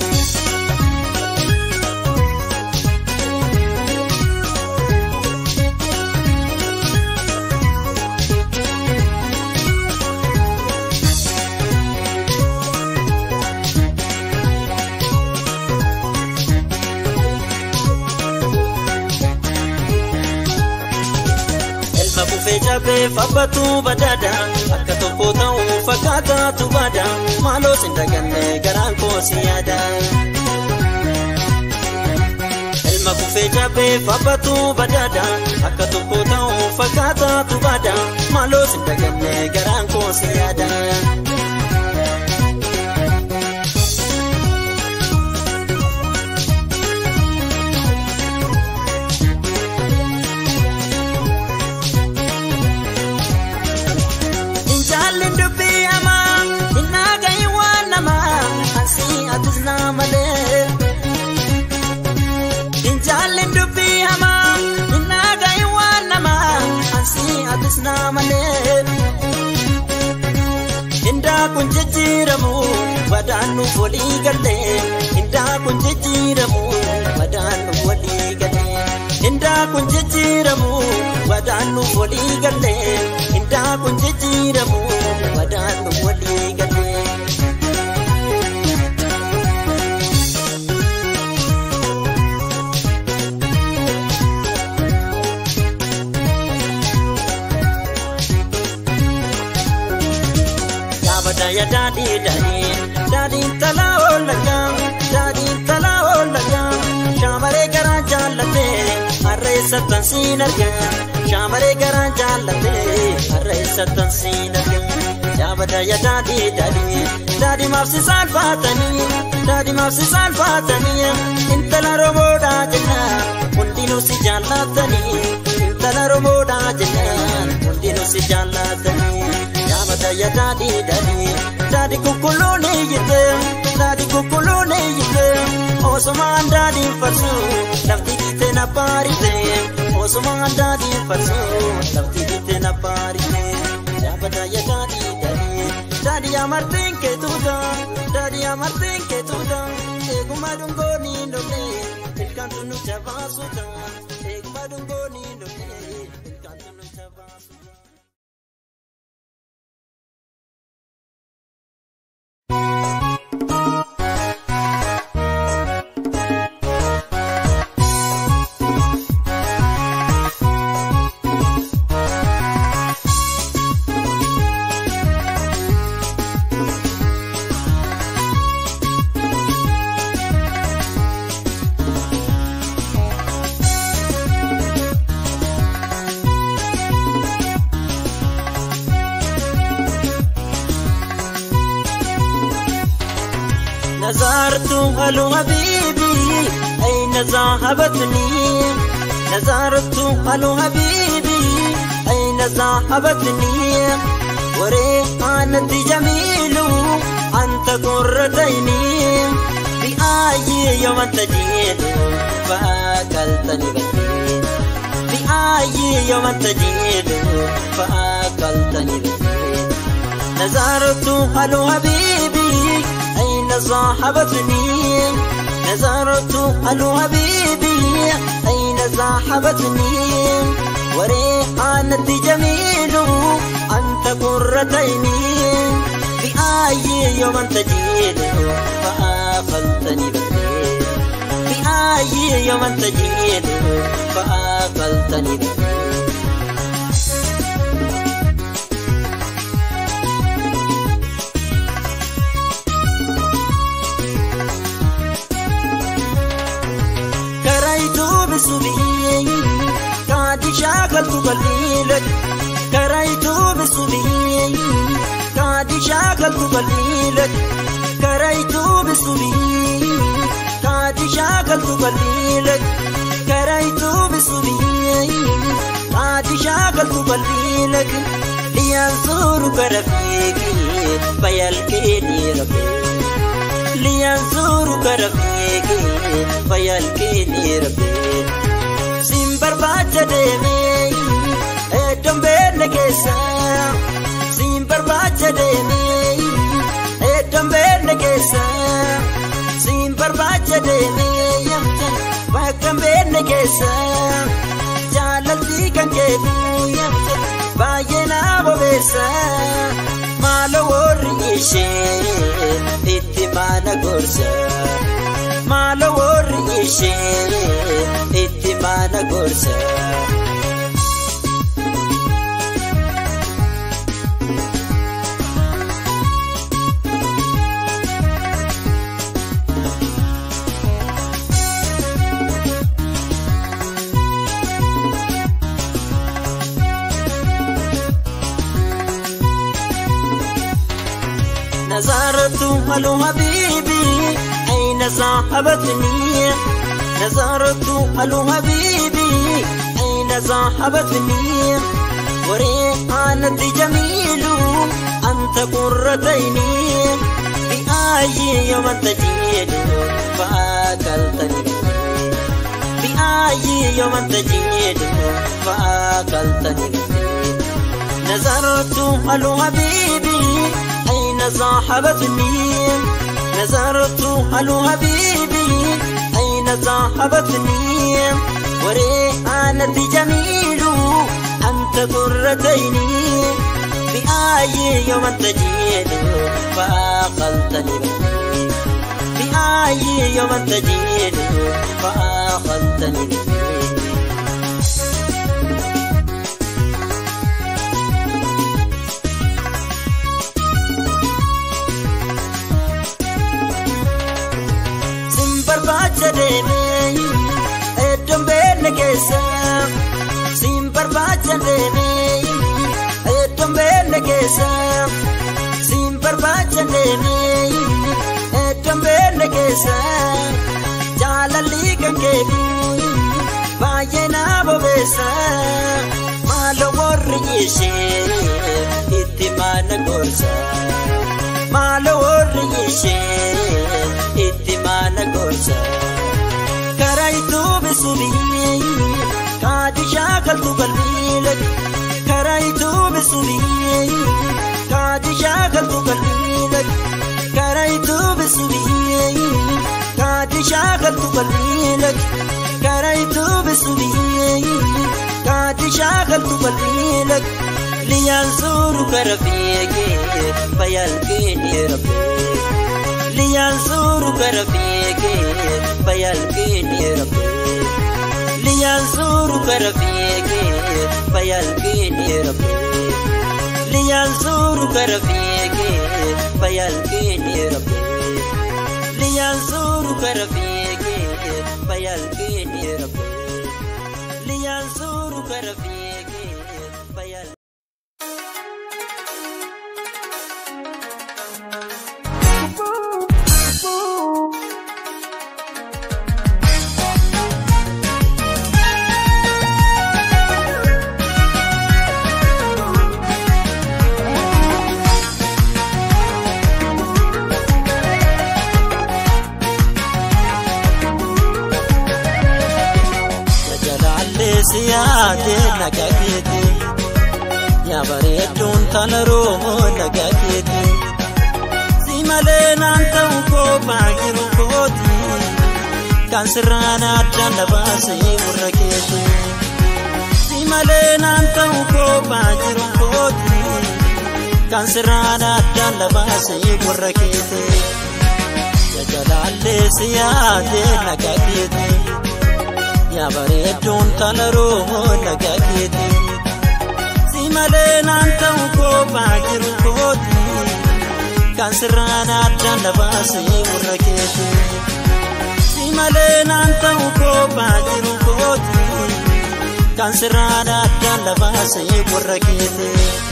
Kufee jabee fabbatu badada akka tokko ta'u fakkaataatu bada maaloo sin daganne garaan koo si yaada. Ilma kufee jabee fabbatu badada akka tokko ta'u fakkaataatu bada maaloo sin daganne garaan koo si yaada. Injaalleen dubbii hamaa innaa ga'e waan namaa ansii atis naa malee. Indaa kun jijjiiramu badaan nuuf walii galee. Indaa kun jijjiiramu badaan nuuf walii galee. Indaa kun jijjiiramu badaan nuuf walii galee. Indaa kun jijjiiramu badaan nuuf walii galee. Yaabadaya daadhii daadhii daadhiin talaa oolaga daadhiin talaa oolaga shaamaree garaa jaallatee har'a isa tansiin arga shaamaree garaa jaallatee har'a isa tansiin arga yaabadaya daadhii daadhii daadhii maafsi saalfaatanii daadhii maafsi saalfaatanii intala roboodhaa jennaan hundinuu si jaallatanii intala roboodhaa jennaan hundinuu si jaallatanii. Yaabadaya daadhii daadhii daadhii kukkuluun iyyite daadhii kukkuluun iyyite osumaan daadhii farsu lafti dhiite na baarite osumaan daadhii farsu lafti dhiite na baarite yaabadaya daadhii daadhii daadhii amartiin kee tuuta daadhii amartiin kee tuuta eeguma dungoo ni lolle ilkaan tunu jabaasuta eeguma dungoo ni lolle ilkaan tunu jabaasuta. نظرت هلو حبيبي أين ذهبتني نظرت هلو حبيبي أين ذهبتني وريحانة جميل أنت قرة عيني بأي يوم تجيد فاك kaltani baddee mi'aayii yooman tajeedu fa'aa kaltani baddee نظرت هلو حبيبي أين صاحبتني نظرت هلو حبيبي أين صاحبتني وريحانتي جميل أنت قرة عيني بأي يوم تجيد فأقلتني بالليل بأي يوم تجيد فأقلتني بالليل بسبي قاعد شاغلت قليلك كريت بسبي قاعد شاغلت قليلك كريت بسبي قاعد شاغلت قليلك كريت بسبي قاعد شاغلت قليلك لينظرك رفيقي فيلقيني ربي لينظرك رفيقي فيلقيني ربي sin barbaacha deemee eddoon beekne keessa sin barbaacha deemee eddoon beekne keessa sin barbaacha deemee bakka beekne keessa jaalalli kan keetu baay'ee naa bobeessa maalo warri ishee itti maana gorsa. maalo warri ishee itti maana gorsa. نظرت هلو حبيبي أين صاحبتني نظرت هلو حبيبي أين صاحبتني وريحانتي جميل أنت قرة عيني بأي يوم تجيد فأكلتني بأي يوم تجيد فأكلتني نظرت هلو حبيبي أين صاحبتني نظرت هلو حبيبي أين صاحبتني وريحانتي جميل أنت قرة عيني بأي يوم تجيد فأقلتني بأي يوم تجيد فأقلتني barbaacha deemee eddoon beekne keessa siin barbaacha deemee eddoon beekne keessa siin barbaacha deemee eddoon beekne keessa jaalalli kan keetu baay'ee naa bobeessa maalo warri ishee itti maana gorsa maalo warri ishee itti maana gorsa karaayitu bisubii kaadi shaakaltu qalbiile karaayitu bisubii kaadi shaakaltu qalbiile karaayitu bisubii kaadi shaakaltu qalbiile karaayitu bisubii kaadi shaakaltu qalbiile liyaan suuru kara fiigee bayalgee rabbee. liyaan suuru gara fiigee bayalgee rabbee liyaan suuru gara fiigee bayalgee rabbee liyaan suuru gara fiigee bayalgee rabbee liyaan suuru gara fiigee bayalgee rabbee liyaan suuru gara fiigee bayal. jalaallee si yaade nagaa keeti yaa bareedduun tana roomoo nagaa keeti si malee naan ta'u koophaa jiru kooti kan sirraan addaan na baasee warra keeti si malee naan ta'u koophaa jiru kooti kan sirraan addaan na baasee warra keeti jalaallee si yaade nagaa keeti. yaa bareedduun tana roomoo nagaa keeti si malee naan ta'u koophaa jiru kooti kan sirraan addaan na baasee warra keeti si malee naan ta'u koophaa jiru kooti kan sirraan addaan na baasee warra keeti.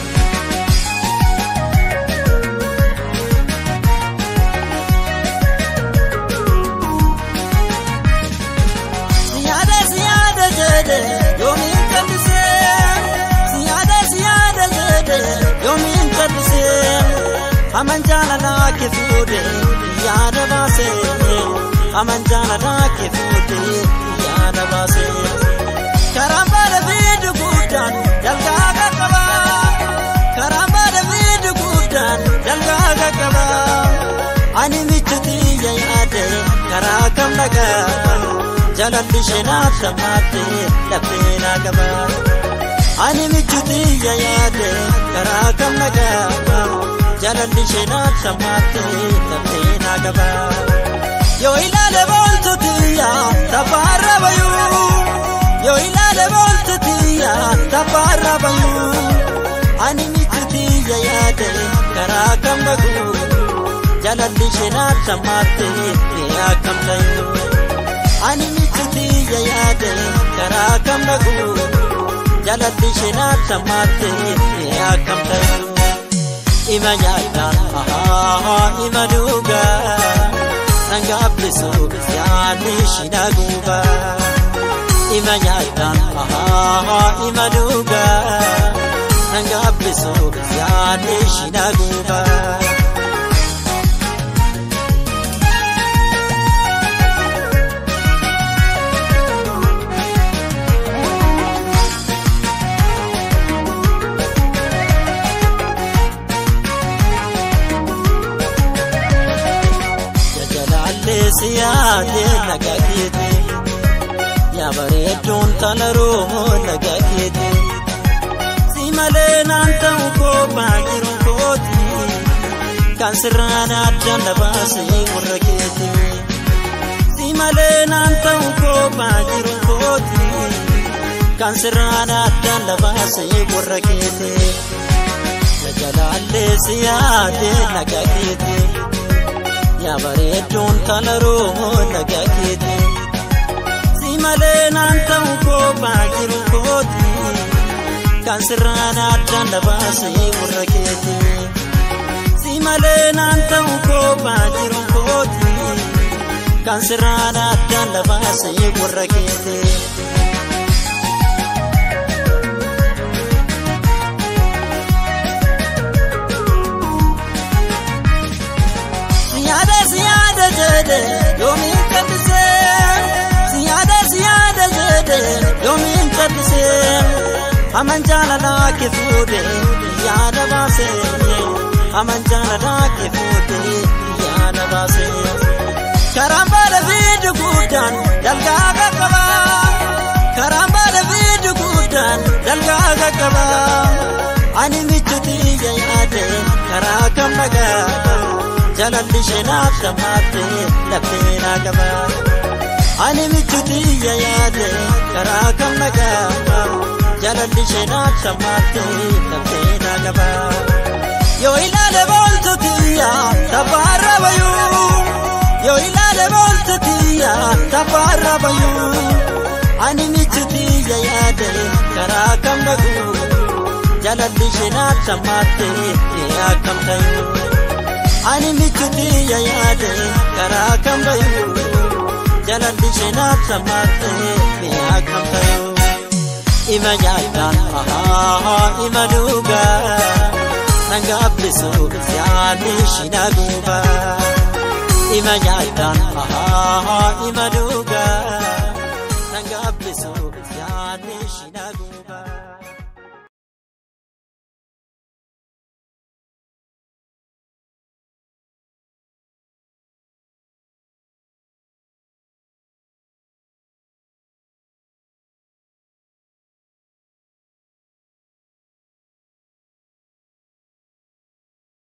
yoomiin callisee siyaada siyaada jedhe yoomiin callisee aman jaalalaa kee fuudhe yaada baase aman jaalalaa kee fuudhe yaada baase karaan baala fiidu guddaan dalgaa qaqqaba karaan baala fiidu guddaan dalgaa qaqqaba ani michuuti yaade karaa kam dhagaa. jalalli sheenaaf sammaatti laphee naa qaba. Ani michuuti yaade karaa kam nagaa jalalli sheenaaf sammaatti laphee naa qaba. Yoo ilaale booltu tiyya taphaarra bayuu yoo ilaale booltu tiyya taphaarra bayuu ani michuuti yaade karaa kam naguu jalalli sheenaaf sammaatti akkam ta'uu. ani michuuti yaade karaa kam dhaqu jalatti sheenaat sammaatti akkam ta'u ima nyaadhaan ahaa ima dhugaa sangaabbisu yaadni shina guuba ima nyaadhaan ahaa ima dhugaa sangaabbisu yaadni shina guuba. si yaade nagaa keeti yaa bareedduun tana roomoo nagaa keeti si malee naan ta'u koophaa jiru kooti kan sirraan addaan na baasee warra keeti si malee naan ta'u koophaa jiru kooti kan sirraan addaan na baasee warra keeti jalaallee si yaade nagaa keeti. yaa bareedduun tana roomoo nagaa keeti si malee naan ta'u koophaa jiru kooti kan sirraan addaan na baasee warra keeti si malee naan ta'u koophaa jiru kooti kan sirraan addaan na baasee warra keeti. siyaada siyaada jedhe yoomiin callisee siyaada siyaada jedhe yoomiin callisee aman jaalalaa kee fuudhe yaada baase aman jaalalaa kee fuudhe yaada baase karaan baala fiidu guddaan dalgaa qaqqaba karaan baala fiidu guddaan dalgaa qaqqaba ani michuuti yaade karaa kam nagaa. jalalli sheenaaf sammaatti laphee naa qaba. Ani michuuti yaade karaa kam nagaa jalalli sheenaaf sammaatti laphee naa qaba. Yoo ilaale booltu tiyya taphaarra bayuu yoo ilaale booltu tiyya taphaarra bayuu ani michuuti yaade karaa kam naguu jalalli sheenaaf sammaatti akkam ta'uu. ani michuuti yaade karaa kam bayu jalalli sheenaaf sammaatti mi'a kam bayu ima nyaadhaan ahaa ima dhugaa sangaabbisu yaadni shina guuba ima nyaadhaan ahaa ima dhugaa sangaabbisu. bukeessoo yaadni ishii na guuba.